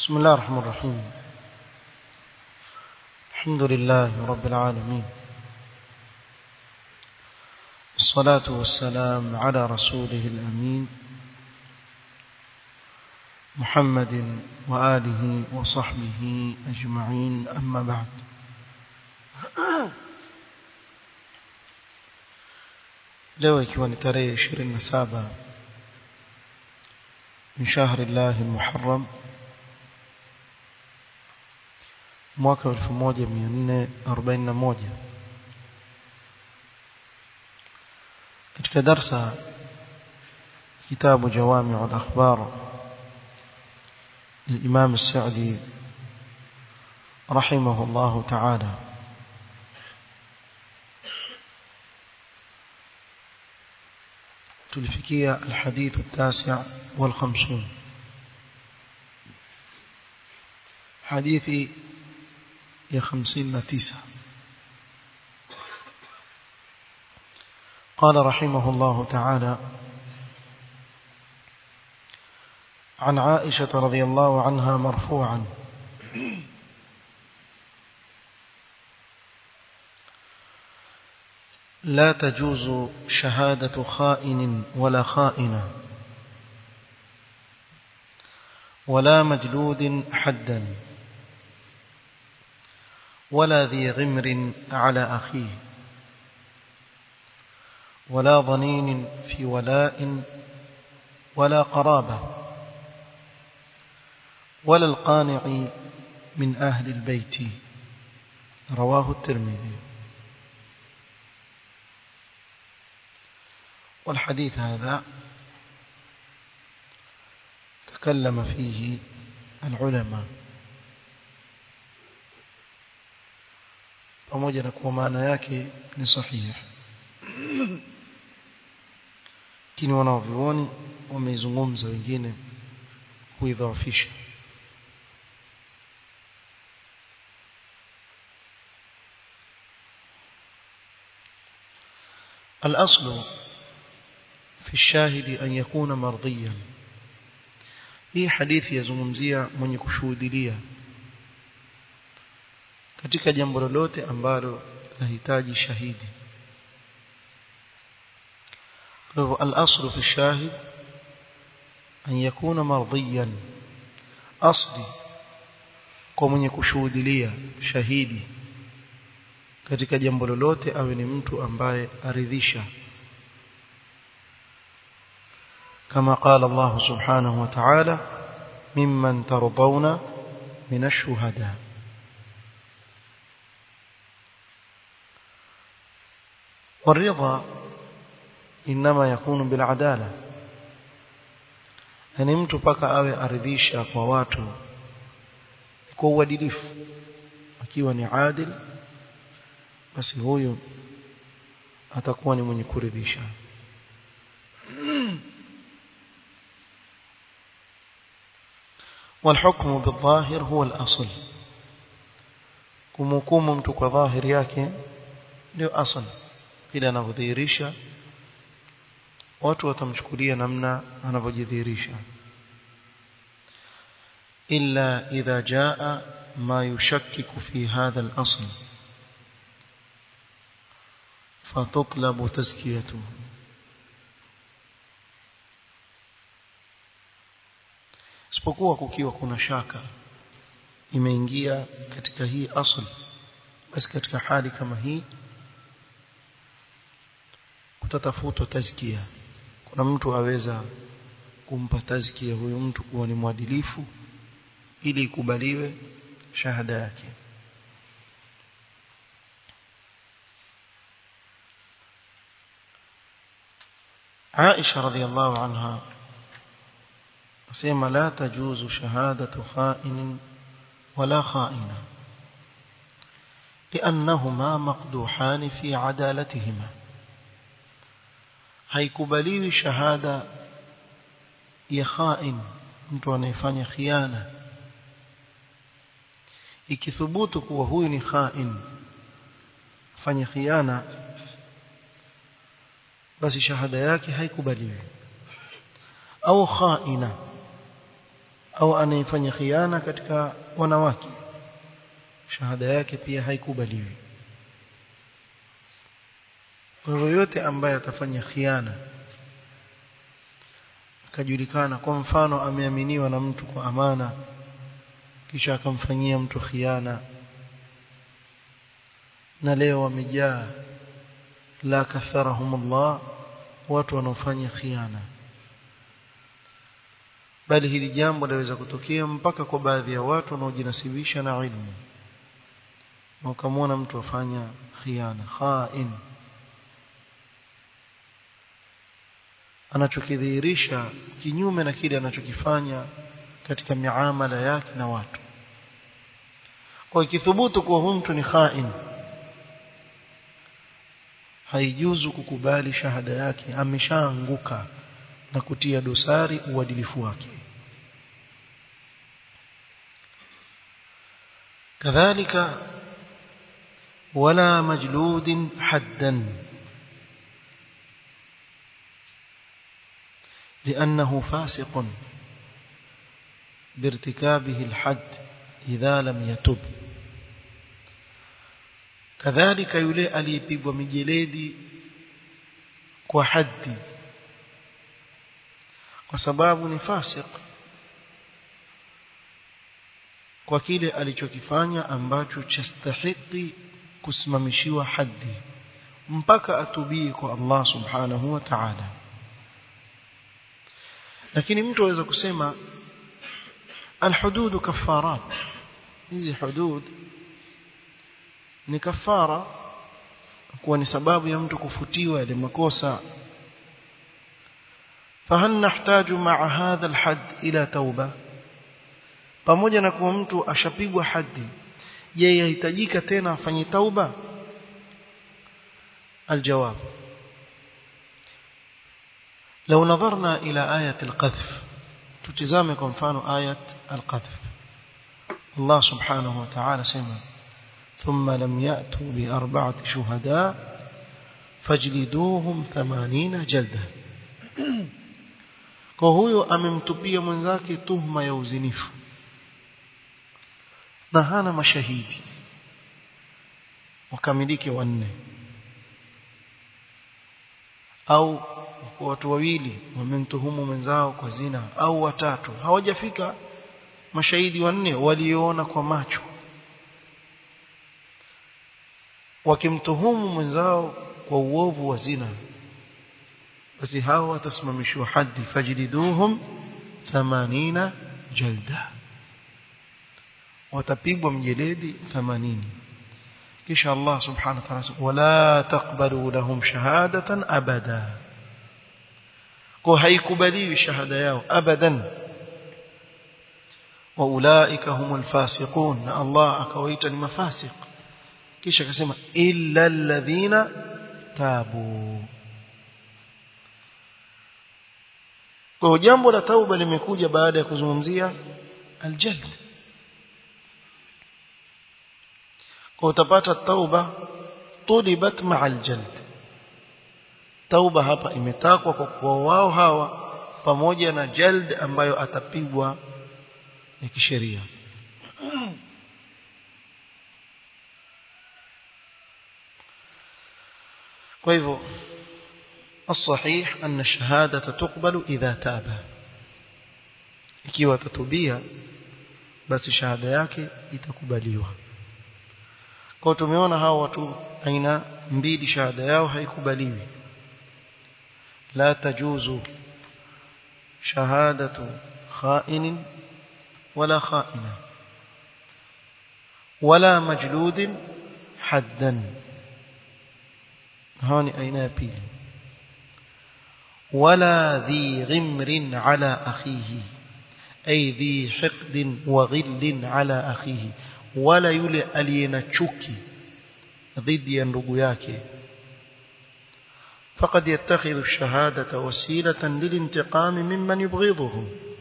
بسم الله الرحمن الرحيم الحمد لله رب العالمين الصلاة والسلام على رسوله الأمين محمد وآله وصحبه أجمعين أما بعد leo ikiwa ni tarehe 27 min shahri llahi muharram mwaka 1441 katika darsa kitabu jawami'u al-akhbar للإمام السعدي رحمه الله تعالى تلفكية الحديث التاسع والخمسون حديثي يا خمسين تسعة قال رحمه الله تعالى عن عائشة رضي الله عنها مرفوعا لا تجوز شهادة خائن ولا خائنة ولا مجلود حدا ولا ذي غمر على أخيه ولا ضنين في ولاء ولا قرابة ولا القانع من أهل البيت رواه الترمذي والحديث هذا تكلم فيه العلماء pamoja na kuwa maana yake ni sahihi lakini wanaovioni wameizungumza wengine kuidhaafisha الأصل في الشاهد أن يكون مرضيا hii hadithi yazungumzia mwenye kushuhudilia katika jambo lolote ambalo lahitaji shahidi kwa hivyo al-aslu fi shahid an yakuna mardiyan asli kwa mwenye kushuhudilia shahidi katika jambo lolote awe ni mtu ambaye aridhisha كما قال الله سبحانه وتعالى ممن ترضون من الشهداء والرضا إنما يكون بالعدالة yani mtu paka awe aridhisha kwa watu kwa uadilifu akiwa ni adil basi huyo atakuwa ni mwenye kuridhisha والحكم بالظاهر هو الأصل kumhukumu mtu kwa dhahiri yake ndio asal bila anavyodhihirisha watu watamchukulia namna anavyojidhihirisha illa idha jaa ma yushakkiku fi hadha al-asl fatutlabu tazkiyatuhu isipokuwa kukiwa kuna shaka imeingia katika hii asl basi katika hali kama hii kutatafutwa tazkia kuna mtu aweza kumpa tazkia huyo mtu kuwa ni mwadilifu ili ikubaliwe shahada yake Aisha radhiallahu anha asema la tajuzu shahadatu kha'in wala kha'ina لأنهما مقدوحان في عدالتهما haikubaliwi shahada ya khain mtu anayefanya khiana ikithubutu kuwa huyu ni khain fanya khiana basi shahada yake haikubaliwi au khaina au anayefanya khiana katika wanawake shahada yake pia haikubaliwi kwa hivyo yote ambaye atafanya khiana akajulikana kwa mfano ameaminiwa na mtu kwa amana kisha akamfanyia mtu khiana na leo wamejaa la katharahumullah watu wanaofanya khiana bali hili jambo laweza kutokea mpaka kwa baadhi ya watu wanaojinasibisha na ilmu na ukamwona mtu afanya khiana khain anachokidhihirisha kinyume na kile anachokifanya katika miamala yake na watu kwa ikithubutu kuwa huyu mtu ni khain haijuzu kukubali shahada yake ameshaanguka na kutia dosari uadilifu wake kadhalika wala majludin haddan لأنه فاسق بارتكابه الحد إذا لم يتب كذلك يلي aliyepigwa mijeledi kwa haddi kwa sababu ni fasik kwa kile alichokifanya ambacho chastahiki kusimamishiwa haddi mpaka atubie kwa Allah subhanahu wa ta'ala lakini mtu aweza kusema alhudud kafarat hizi hudud ni kafara kuwa ni sababu ya mtu kufutiwa ile makosa فهل نحتاج مع هذا الحد إلى توبة pamoja na kuwa mtu ashapigwa hadi je yahitajika tena afanye tauba الجواب لو نظرنا إلى آية القذف تتزامي كمفان آية القذف الله سبحانه وتعالى سمع ثم لم يأتوا بأربعة شهداء فاجلدوهم ثمانين جلدة kwa huyo amemtupia mwenzake tuhma ya uzinifu na hana mashahidi wakamilike wanne au watu wawili wamemtuhumu mwenzao kwa zina au watatu hawajafika mashahidi wanne waliona kwa macho wakimtuhumu mwenzao kwa uovu wa zina basi hao watasimamishwa hadi fajliduhum 80 jalda watapigwa mjeledi 80 kisha Allah subhanahu wa ta'ala wala taqbalu lahum shahadatan abada kwa haikubaliwi shahada yao abadan wa ulaika humul fasiqun na Allah akawaita ni mafasiq kisha akasema illa alladhina tabu kwa jambo la tauba limekuja baada ya kuzungumzia aljald kwa utapata tauba tulibat ma'al jald tauba hapa imetakwa kwa kuwa wao hawa pamoja na jald ambayo atapigwa ya kisheria kwa hivyo الصحيح أن الشهادة تقبل إذا تاب ikiwa tatubia basi shahada yake itakubaliwa kwa tumeona hao watu aina mbili shahada yao haikubaliwi la tajuzu shahadatu kha'in wala kha'ina wala majlud haddan hao ni aina ya pili ولا ذي غمر على أخيه أي ذي حقد وغل على أخيه ولا يلي ألينا تشكي ضد ينرق yake فقد يتخذ الشهادة وسيلة للانتقام ممن يبغضه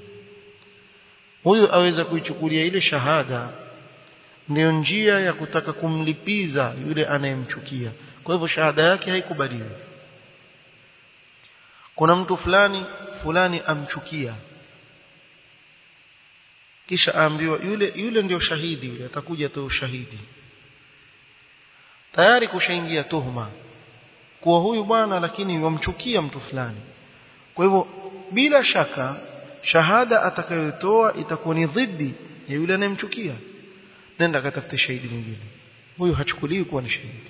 huyu aweza kuichukulia ile shahada ndio njia ya kutaka kumlipiza yule anayemchukia kwa hivyo shahada yake haikubaliwi kuna mtu fulani fulani amchukia kisha aambiwa yule yule ndio shahidi yule atakuja tu ushahidi tayari kushaingia tuhuma kuwa huyu bwana lakini wamchukia mtu fulani kwa hivyo bila shaka shahada atakayotoa itakuwa ni dhidi ya yule anayemchukia nenda katafute shahidi mwingine huyu hachukuliwi kuwa ni shahidi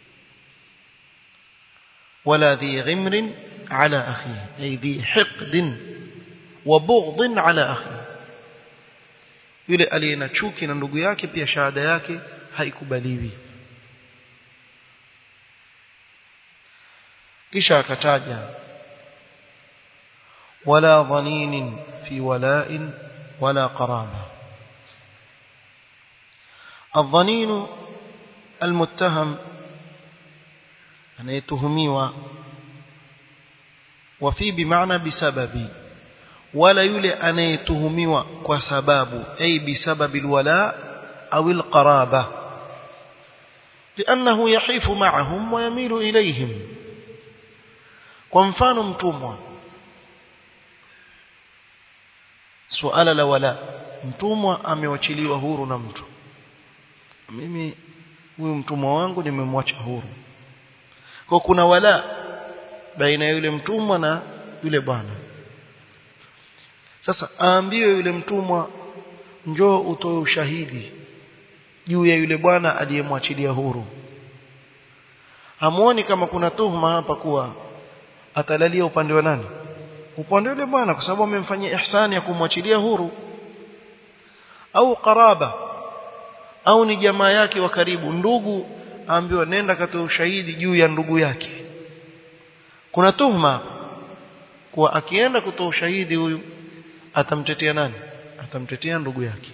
ولا ذي غمر على أخيه أي ذي حقد وبغض على أخيه yule aliye na chuki na ndugu yake pia shahada yake haikubaliwi kisha akataja wala dhaninin fi wala'in wala qaraba الظنين المتهم anayetuhumiwa wafi bimaana bisababi wala yule anayetuhumiwa kwa sababu ay bisababi alwala au alqaraba لانه يحيف معهم ويميل اليهم kwa mfano mtumwa suala la wala mtumwa amewachiliwa huru na mtu mimi huyu mtumwa wangu nimemwacha huru kwa kuna wala baina ya yule mtumwa na yule bwana sasa aambiwe yule mtumwa njoo utoe ushahidi juu ya yule bwana aliyemwachilia huru hamuoni kama kuna tuhuma hapa kuwa atalalia upande wa nani upande yule bwana kwa sababu amemfanyia ihsani ya kumwachilia huru au qaraba au ni jamaa yake wa karibu ndugu aambiwa nenda katoe ushahidi juu ya ndugu yake kuna tuhuma kuwa akienda kutoa ushahidi huyu atamtetea nani atamtetea ndugu yake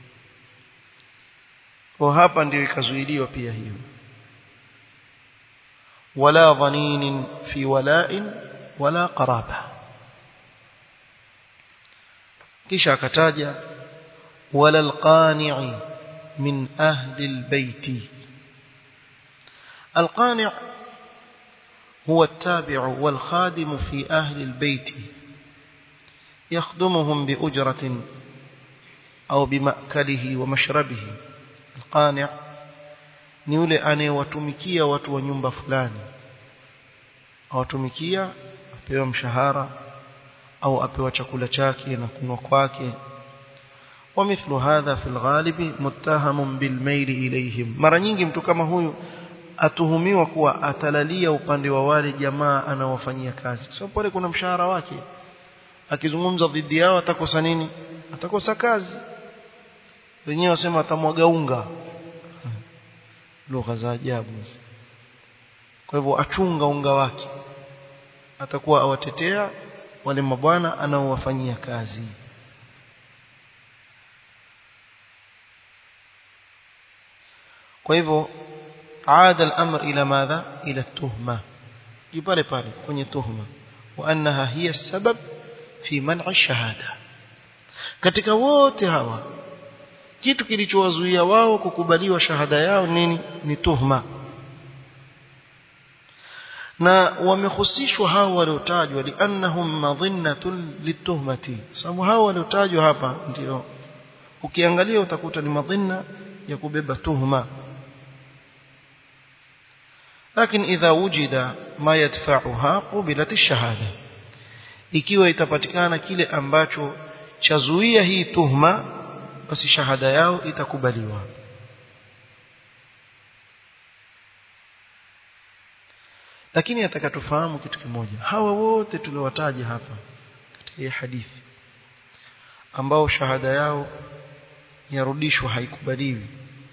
kwa hapa ndio ikazuiliwa pia hiyo wala dhaninin fi wala'in wala qaraba kisha akataja wala alqani'i min ahli albayti القانع هو التابع والخادم في أهل البيت يخدمهم بأجرة أو بمأكله ومشربه القانع ni yule anayewatumikia watu wa nyumba fulani awatumikia apewa mshahara au apewa chakula chake na kunywa kwake ومثل هذا في الغالب متهم بالميل إليهم mara nyingi mtu kama huyu atuhumiwa kuwa atalalia upande wa wale jamaa anaowafanyia kazi kwa sababu pale kuna mshahara wake akizungumza dhidi yao atakosa nini atakosa kazi wenyewe wasema atamwaga unga lugha za ajabu kwa hivyo achunga unga wake atakuwa awatetea wale mabwana anaowafanyia kazi kwa hivyo عاد الأمر إلى ماذا إلى التهمة يبالي بالي kwenye tuhma وأنها هي السبب في منع الشهادة katika wote hawa kitu kilichowazuia wao kukubaliwa shahada yao nini ni tuhma na wamehusishwa hao waliotajwa liannahum madhinnatun lituhmati sababu hao waliotajwa hapa ndio ukiangalia utakuta ni madhinna ya kubeba tuhma لكن إذا وجد ما يدفعها قبلت الشهادة ikiwa itapatikana kile ambacho chazuia hii tuhma basi shahada yao itakubaliwa lakini atakatufahamu kitu kimoja hawa wote tuliowataja hapa katika hii hadithi ambao shahada yao yarudishwa haikubaliwi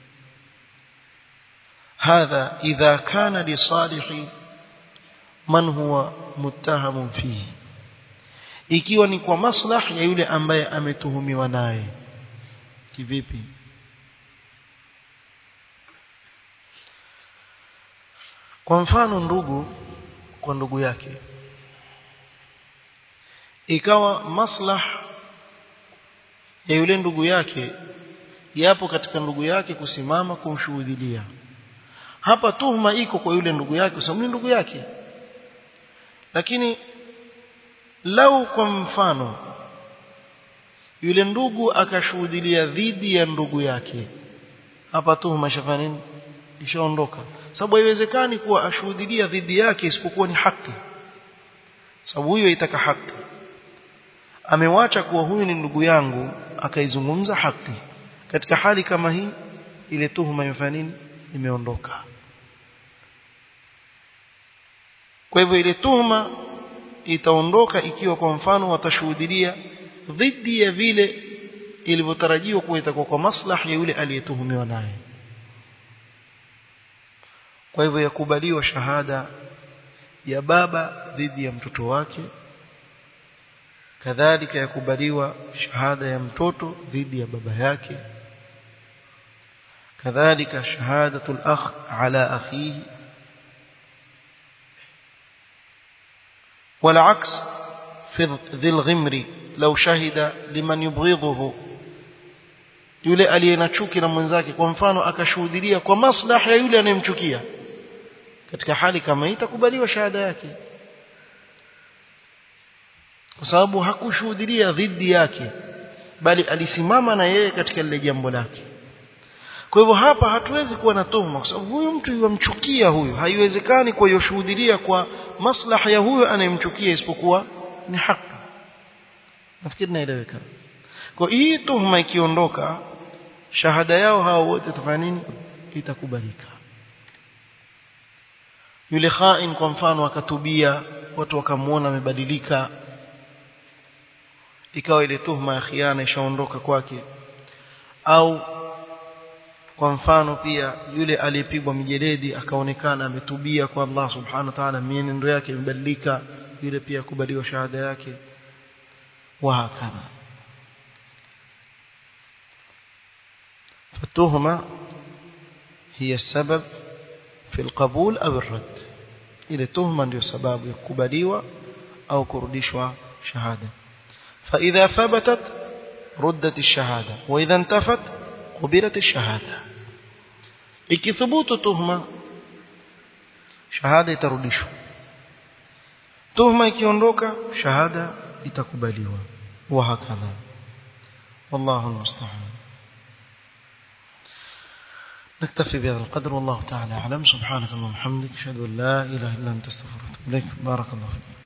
هذا إذا كان لصالح من هو متهم فيه ikiwa ni kwa maslah ya yule ambaye ametuhumiwa naye kivipi kwa mfano ndugu kwa ndugu yake ikawa maslah ya yule ndugu yake yapo katika ndugu yake kusimama kumshuhudilia hapa tuhuma iko kwa yule ndugu yake kwa sababu ni ndugu yake lakini lau kwa mfano yule ndugu akashuhudilia dhidi ya ndugu yake hapa tuhuma shafanya nini ishaondoka sababu haiwezekani kuwa ashuhudilia dhidi yake isipokuwa ni haki sababu huyo itaka haki amewacha kuwa huyu ni ndugu yangu akaizungumza haki katika hali kama hii ile tuhuma imefanya nini imeondoka kwa hivyo ile tuhuma itaondoka ikiwa kwa mfano watashuhudia dhidi ya vile ilivyotarajiwa kuwa itakuwa kwa maslahi ya yule aliyetuhumiwa naye kwa hivyo yakubaliwa shahada ya baba dhidi ya mtoto wake kadhalika yakubaliwa shahada ya mtoto dhidi ya baba yake kadhalika shahadatul akh ala akhihi والعكس في ذي الغمر لو شهد لمن يبغضه yule aliyena chuki na mwenzake kwa mfano akashuhudia kwa maslahi ya yule anayemchukia katika hali kama hii itakubaliwa shahada yake kwa sababu hakushuhudia dhidi yake bali alisimama na yeye katika lile jambo lake kwa hivyo hapa hatuwezi kuwa na tuhuma kwa sababu huyu mtu yumchukia huyu haiwezekani kwa yoshuhudia kwa maslahi ya huyo anayemchukia isipokuwa ni haki nafikiri naeleweka kwa hii tuhuma ikiondoka shahada yao hao wote itafanya nini itakubalika yule khain kwa mfano akatubia watu wakamuona amebadilika ikawa ile tuhuma ya khiana ishaondoka kwake au kwa mfano pia yule aliyepigwa mijeledi akaonekana ametubia kwa Allah subhanahu wa ta'ala mienendo yake imebadilika yule pia kubaliwa shahada yake wa hakadha فالتهمة هي السبب في القبول أو الرد إلى تهمة ndio sababu ya kukubaliwa au kurudishwa shahada فإذا ثبتت ردت الشهادة وإذا انتفت قبلت الشهادة ikithubutu tuhma shahada itarudishwa tuhma ikiondoka shahada itakubaliwa wa hakadha wallahu almusta'an نكتفي بهذا القدر والله تعالى أعلم سبحانك اللهم وبحمدك أشهد أن لا إله إلا أنت استغفرك وأتوب إليك بارك الله فيك